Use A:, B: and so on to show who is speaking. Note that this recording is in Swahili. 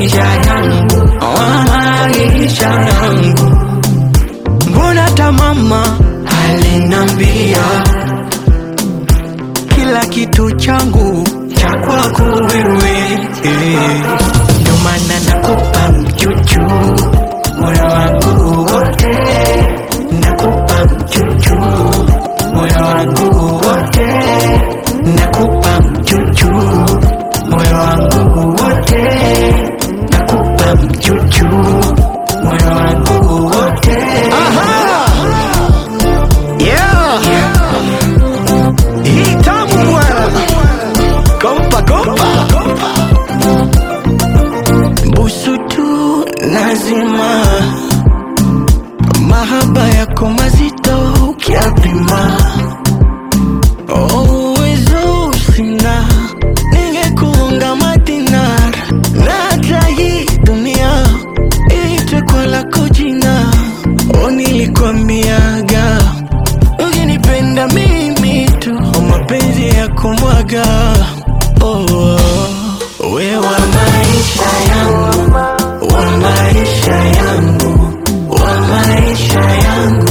A: maisha yangu, wa maisha yangu. Mbona hata mama alinambia kila kitu changu cha kwako wewe, eh. ndio maana nakupa mchuchu moyo wangu wote, nakupa mchuchu moyo wangu wote, nakupa mchuchu moyo wangu wote, nakupa mchuchu moyo wangu wote. Yeah. Hii tamu bwana. Kompa kompa. Busu tu nazima, mahaba yako mazito ukiapima. Oh, uwezo sina, ningekuunga madinar na hata hii dunia iitwe kwa lako jina. Oh, nilikwambiaga ukinipenda mimi tu, oh, mapenzi ya kumwaga oh, oh. we wa maisha yangu, wa maisha yangu, wa maisha yangu